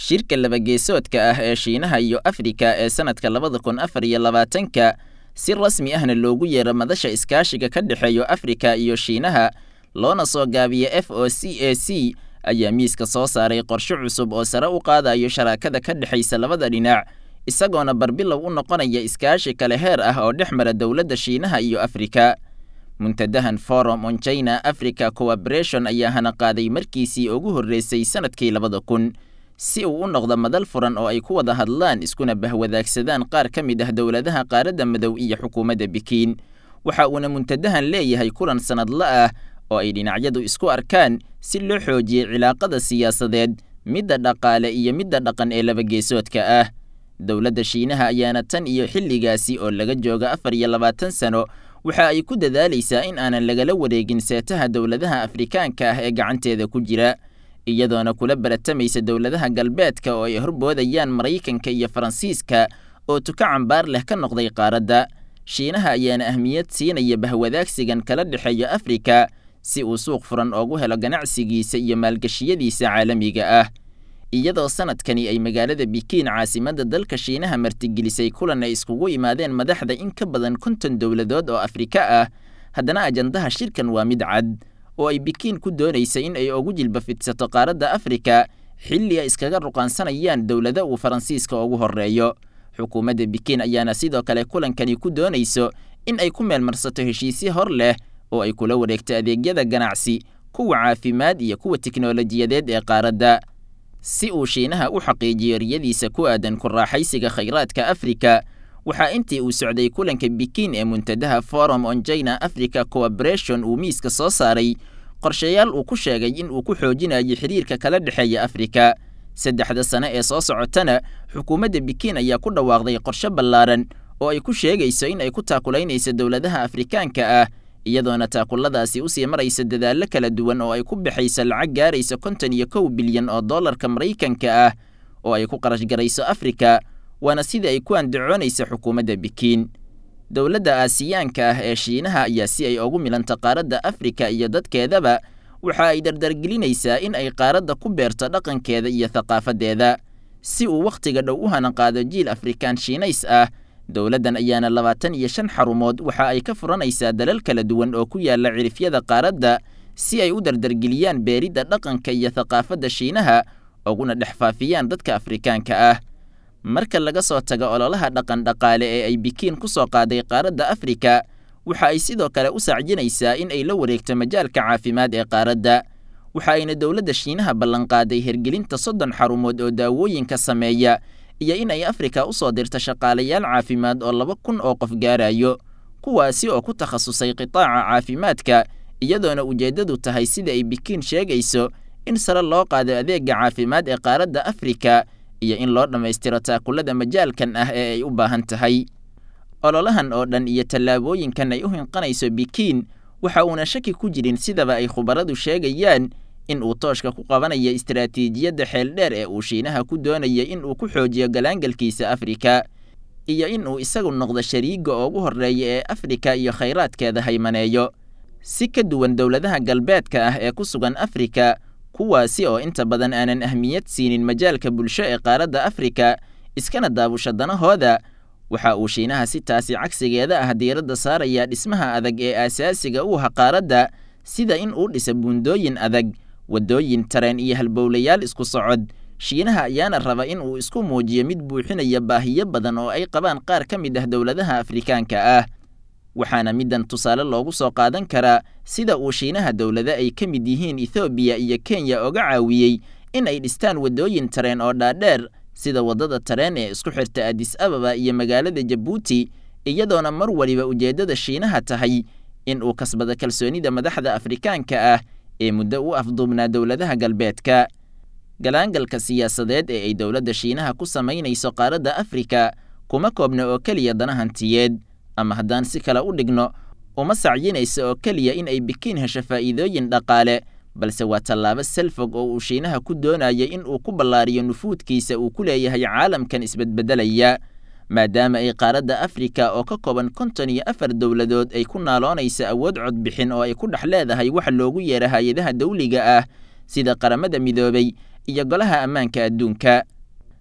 shirka labageesoodka ah ee shiinaha iyo afrika ee sannadka labada kun afar iyo labaatanka si rasmi ahna loogu yeero madasha iskaashiga ka dhexeeyo afrika iyo shiinaha loona soo gaabiya f o c a c ayaa miiska soo saaray qorshe cusub oo sare u qaadayo sharaakada ka dhexaysa labada dhinac isagoona barbilow u noqonaya iskaashi kale heer ah oo dhex mara dowladda shiinaha iyo afrika muntadahan forum on china africa cooperation ayaa hana qaaday markiisii ugu horreysay sannadkii labada kun si uu u noqdo madal furan oo ay ku wada hadlaan iskuna bahwadaagsadaan qaar ka mid ah dowladaha qaaradda madow iyo xukuumadda bikiin waxa uuna muntadahan leeyahay kulan sannadla ah oo ay dhinacyadu isku arkaan si loo xoojiyey cilaaqada siyaasadeed midda dhaqaale iyo midda dhaqan ee labageesoodka ah dowladda shiinaha ayaana tan iyo xilligaasi oo laga jooga afar iyo labaatan sano waxa ay ku dadaalaysaa in aanan lagala wareegin seetaha dowladaha afrikaanka ah ee gacanteeda ku jira iyadoona kula baratamaysa dowladaha galbeedka oo ay horboodayaan maraykanka iyo faransiiska oo tuka cambaar leh ka noqday qaaradda shiinaha ayaana ahmiyad siinaya bahwadaagsigan kala dhexeeya afrika si uu suuq furan oogu helo ganacsigiisa iyo maalgashiyadiisa caalamiga ah iyadoo sanadkani ay magaalada bikiin caasimadda dalka shiinaha martigelisay kulan ay iskugu yimaadeen madaxda in ka badan konton dowladood oo afrika ah haddana ajandaha shirkan waa mid cad oo ay bikiin ku doonaysa in ay ugu jilba fidsato qaaradda afrika xilli ay iskaga ruqaansanayaan dowlado uu faransiiska ugu horreeyo xukuumadda bikiin ayaana sidoo kale kulankani ku doonayso in ay ku meelmarsato heshiisyo hor leh oo ay kula wareegto adeegyada ganacsi kuwa caafimaad iyo kuwa tiknolojiyadeed ee qaaradda si uu shiinaha u xaqiijiyo riyadiisa ku aadan ku raaxaysiga khayraadka afrika waxaa intii uu socday kulanka bikiin ee muntadaha forum on china africa cooperation uu miiska soo saaray qorshayaal uu ku sheegay in uu ku xoojinayo xiriirka kala dhexeeya afrika saddexda sane ee soo socotana xukuumadda bikiin ayaa ku dhawaaqday qorshe ballaaran oo ay ku sheegayso in ay ku taakulaynayso dowladaha afrikaanka ah iyadoona taakuladaasi usii maraysa dadaallo kala duwan oo ay ku baxayso lacag gaaraysa konton iyo kow bilyan oo dollarka maraykanka ah oo ay ku qarash garayso afrika waana sida ay ku andacoonaysa xukuumadda bikiin dowladda aasiyaanka ah ee shiinaha ayaa si ay ugu milanta qaaradda afrika iyo dadkeedaba waxa ay dardargelinaysaa in ay qaaradda ku beerto dhaqankeeda iyo thaqaafadeeda si uu wakhtiga dhow u hana qaado jiil afrikaan shiinays ah dowladdan ayaana labaatan iyo shan xarumood waxa ay ka furanaysaa dalal kala duwan oo ku yaala cirifyada qaaradda si ay u dardargeliyaan beeridda dhaqanka iyo thaqaafadda shiinaha uguna dhex faafiyaan dadka afrikaanka ah marka laga soo tago ololaha dhaqan dhaqaale ee ay bikiin ku soo qaaday qaaradda afrika waxa ay sidoo kale u saacjinaysaa in ay la wareegto majaalka caafimaad ee qaaradda waxa ayna dowladda shiinaha ballanqaaday hergelinta soddon xarumood oo daawooyinka sameeya iyo in ay afrika u soo dirto shaqaalayaal caafimaad oo laba kun oo qof gaarayo kuwaasi oo ku takhasusay qitaaca caafimaadka iyadoona ujeeddadu tahay sida ay bikiin sheegayso in sare loo qaado adeega caafimaad ee qaaradda afrika iyo in loo dhammaystiro taakulada majaalkan ah ee ay u baahan tahay ololahan oo dhan iyo tallaabooyinkan ay u hinqanayso bikiin waxa uuna shaki ku jirin sidaba ay khubaradu sheegayaan in uu tooshka ku qabanayo istaraatiijiyadda xeeldheer ee uu shiinaha ku doonaya in uu ku xoojiyo galaangalkiisa afrika iyo in uu isagu noqdo shariiga ugu horreeya ee afrika iyo khayraadkeeda haymaneeyo si ka duwan dowladaha galbeedka ah ee ku sugan afrika kuwaasi oo inta badan aanan ahmiyad siinin majaalka bulsho ee qaaradda afrika iskana daabusha danahooda waxa uu shiinaha si taasi cagsigeeda ah diiradda saarayaa dhismaha adag ee aasaasiga u aha qaaradda sida in uu dhisa buundooyin adag waddooyin tareen iyo halbowlayaal isku socod shiinaha ayaana raba in uu isku muujiyo mid buuxinaya baahiyo badan oo ay qabaan qaar ka mid ah dowladaha afrikaanka ah waxaana middan tusaale loogu soo qaadan karaa sida uu shiinaha dowlado ay ka mid yihiin ethoobiya iyo kenya oga caawiyey in ay dhistaan waddooyin tareen oo dhaadheer sida waddada tareen ee isku xirta adis ababa iyo magaalada jabuuti iyadoona mar waliba ujeeddada shiinaha tahay in uu kasbado kalsoonida madaxda afrikaanka ah ee muddo u afduubnaa dowladaha galbeedka galaangalka siyaasadeed ee ay dowladda shiinaha ku samaynayso qaaradda afrika kuma koobna oo keliya dana hantiyeed ama haddaan si kale u dhigno uma sacyinaysa oo keliya in ay bikiin hesho faa'iidooyin dhaqaale balse waa tallaabo salfog oo uu shiinaha ku doonaya in uu ku ballaariyo nufuudkiisa uu ku leeyahay caalamkan isbedbedelaya maadaama ay qaaradda afrika oo ka kooban konton iyo afar dowladood ay ku naaloonaysa awood codbixin oo ay ku dhex leedahay wax loogu yeera hay-adaha dawliga ah sida qaramada midoobay iyo golaha ammaanka adduunka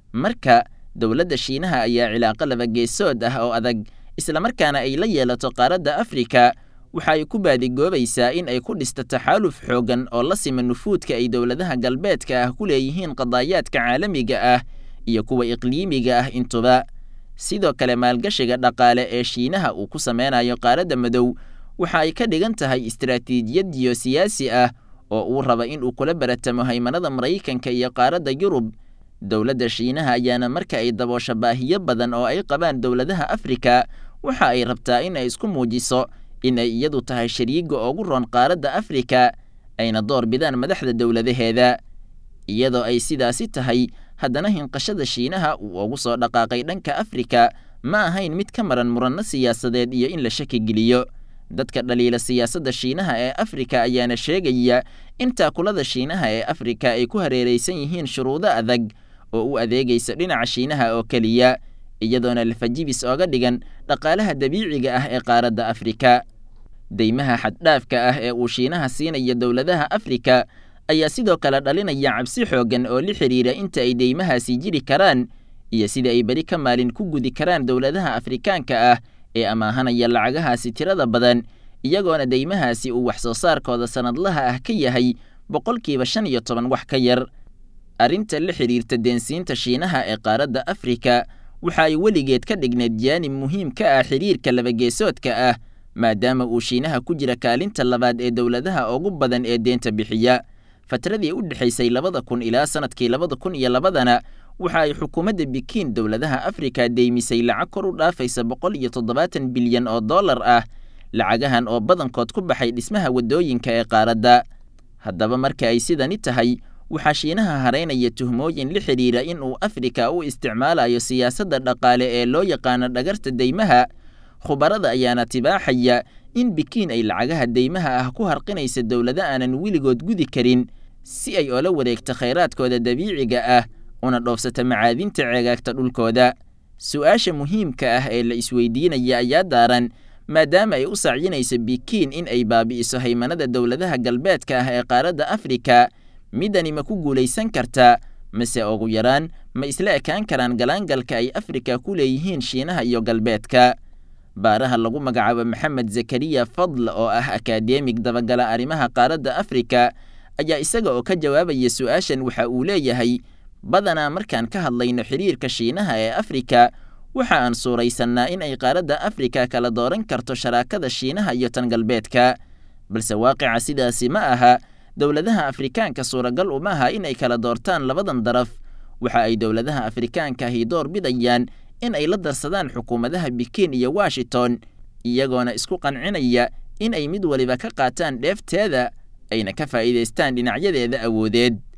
marka dowladda shiinaha ayaa cilaaqo laba geesood ah oo adag islamarkaana ay la yeelato qaaradda afrika waxa ay ku baadigoobaysaa in ay ku dhisto taxaaluf xooggan oo la sima nufuudka ay dowladaha galbeedka ah ku leeyihiin qadaayaadka caalamiga ah iyo kuwa iqliimiga ah intuba sidoo kale maalgashiga dhaqaale ee shiinaha uu ku sameynayo qaaradda madow waxa ay ka dhigan tahay istaraatiijiyad jiyosiyaasi ah oo uu raba in uu kula baratamo haymanada maraykanka iyo qaaradda yurub dowladda shiinaha ayaana marka ay daboosho baahiyo badan oo ay qabaan dowladaha afrika waxa ay rabtaa in ay isku muujiso in ay iyadu tahay shariiga ugu roon qaaradda afrika ayna door bidaan madaxda dowladaheeda iyadoo ay sidaasi tahay haddana hinqashada shiinaha uu ugu soo dhaqaaqay dhanka afrika ma ahayn mid ka maran muranno siyaasadeed iyo in la shaki geliyo dadka dhaliila siyaasadda shiinaha ee afrika ayaana sheegaya in taakulada shiinaha ee afrika ay ku hareeraysan yihiin shuruudo adag oo u adeegaysa dhinaca shiinaha oo keliya iyadoona lafajibis ooga dhigan dhaqaalaha dabiiciga ah ee qaaradda afrika deymaha xaddhaafka ah ee uu shiinaha siinaya dowladaha afrika ayaa sidoo kale dhalinaya cabsi xooggan oo la xidhiira inta ay deymahaasi jiri karaan iyo sida ay beri ka maalin ku gudi karaan dowladaha afrikaanka ah ee amaahanaya lacagahaasi tirada badan iyagoona deymahaasi uu wax soo saarkooda sannadlaha ah ka yahay boqolkiiba shan iyo toban wax ka yar arrinta la xidhiirta deensiinta shiinaha ee qaaradda afrika waxa ay weligeed ka dhigneed jaanib muhiim ka ah xidhiirka labageesoodka ah maadaama uu shiinaha ku jira kaalinta labaad ee dowladaha ugu badan ee deenta bixiya fatradii u dhexaysay labada kun ilaa sannadkii labada kun iyo labadana waxa ay xukuumadda bikiin dowladaha afrika deymisay lacag kor u dhaafaysa boqol iyo toddobaatan bilyan oo dollar ah lacagahan oo badankood ku baxay dhismaha waddooyinka ee qaaradda haddaba marka ay sidani tahay waxaa shiinaha haraynaya tuhmooyin la xidhiira in uu afrika u isticmaalayo siyaasadda dhaqaale ee loo yaqaano dhagarta deymaha khubarada ayaana tibaaxaya in bikiin ay lacagaha deymaha ah ku harqinaysa dowlado aanan weligood gudi karin si ay oola wareegto khayraadkooda dabiiciga ah una dhoofsata macaadinta ceegaagta dhulkooda su-aasha muhiimka ah ee la isweydiinaya ayaa daaran maadaama ay u sacyinayso bikiin in ay baabi'iso haymanada dowladaha galbeedka ah ee qaaradda afrika midani ma ku guulaysan kartaa mase ugu yaraan ma isla ekaan karaan galaangalka ay afrika ku leeyihiin shiinaha iyo galbeedka baaraha lagu magacaabo maxamed zakariya fadl oo ah akadeemig dabagala arrimaha qaaradda afrika ayaa isaga oo ka jawaabaya su-aashan waxa uu leeyahay badanaa markaan ka hadlayno xidhiirka shiinaha ee afrika waxa aan suuraysannaa in ay qaaradda afrika kala dooran karto sharaakada shiinaha iyo tan galbeedka balse waaqica sidaasi ma aha dowladaha afrikaanka suuragal uma aha in ay kala doortaan labadan daraf waxa ay dowladaha afrikaanka ahi door bidayaan in ay la darsadaan xukuumadaha bikiin iyo washington iyagoona isku qancinaya in ay mid waliba ka qaataan dheefteeda ayna ka faa'iidaystaan dhinacyadeeda awoodeed